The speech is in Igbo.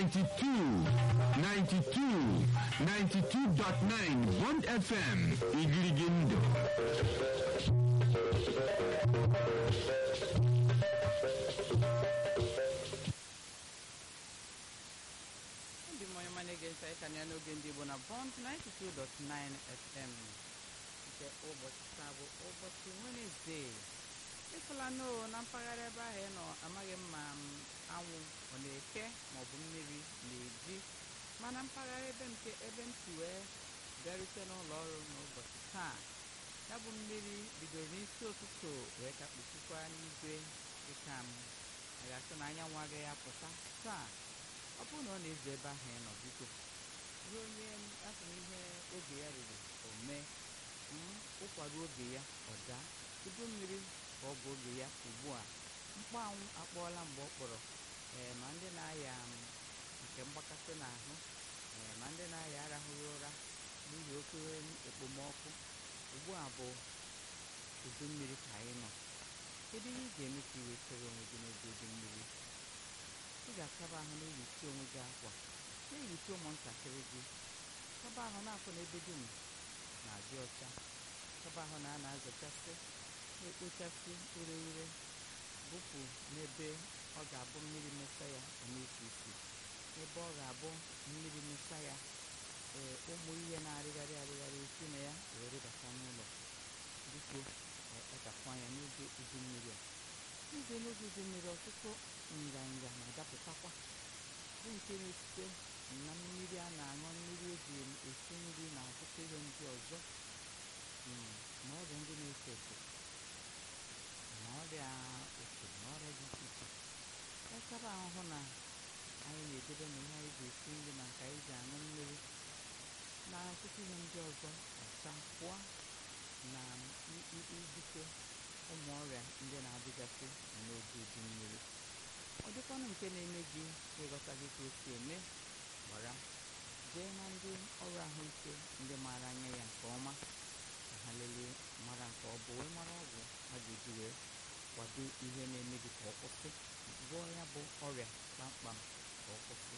92 92 92.9 Bond FM Igirigindo ndị mmanya ma na-ege ntị anyị ka ya n'oge ndị Igbo na Bond 92.9 FM nke ụbọchị taa bụ ụbọchị Wenesde ịfụla noo na mpaghara ebe ahụ ị nọ amaghị m ma m anwụ ọ na-eke maọbụ mmiri na-eji mana mpaghara ebe nke ebe m si wee bịarute n'ụlọ ọrụ n'ụbọchị taa ya bụ mmiri bidoro n'isi ụtụtụ wee ka kpuchikwa n'igwe dịka m a ga-asị na anyanwụ agaghị apụta taa ọ bụrụ na ọ na-ezo ebe ahụ ị nọ biko ruo onye afọ ihe oge ya ruru o mee mm, ụkwara oge ya ọ daa udu mmiri ka ọ bụ oge ya ugbu a mkpọ anwụ akpọọla mgbe ọ kpọrọ ee ma ndị na-aya m, nke mgbakasị n'ahụ ee ma ndị na-aya arahụghị ụra n'ihi oke ekpomọkụ ugbu a bụ udu mmiri ka anyị nọ kedu ihe ị ga-eme ka ị wetara onwe gị n'oge udu mmiri ị ga-akaba ahụ na-eyichi onwe gị akwa na-eyichi ụmụntakịrị gị kaba ahụ na-afụ n'ebe dum na-adị ọcha kaba ahụ na a na-azachasị na-ekpochasị ure ure bupụ n'ebe ọ ga-abụ mmiri mesa ya ọ na-esi isi ebe ọ ga-abụ mmiri mesa ya ee ụmụ ihe na-arịgharị arịgharị esi na ya wee rịbata n'ụlọ biko kpachapụ anya n'oge udu mmiri a n'oge n'oge udu mmiri ọtụtụ nganga na-adapụtakwa bụ nke na-esite na mmiri a na-aṅụ mmiri eji esi nri na ọtụtụ ihe ndị ọzọ mm, na ọrịa ndị na-efe efe na ọrịa ofe na ọrịa dị iche iche ekaba ahụhụ na anyị na-edebe na ihe anyị ga-esi nri na nke anyị ji aṅụ mmiri na ọtụtụ ihe ndị ọzọ ọcha pụọ na i- i- ibute ụmụ ọrịa ndị na-adịgasị n'oge udu mmiri ọ dịkwanụ nke na-eme gị ịghọta gị ka o si eme gbara jee na ndị ọrụ ahụike ndị maara anya ya nke ọma ka ha lelee mara nke ọ bụ wee mara ọgwụ ha ga-eji wee kwado ihe na-eme gị ka ọ kwụsị gwọọ ya bụ ọrịa kpamkpam ka ọ kwụsị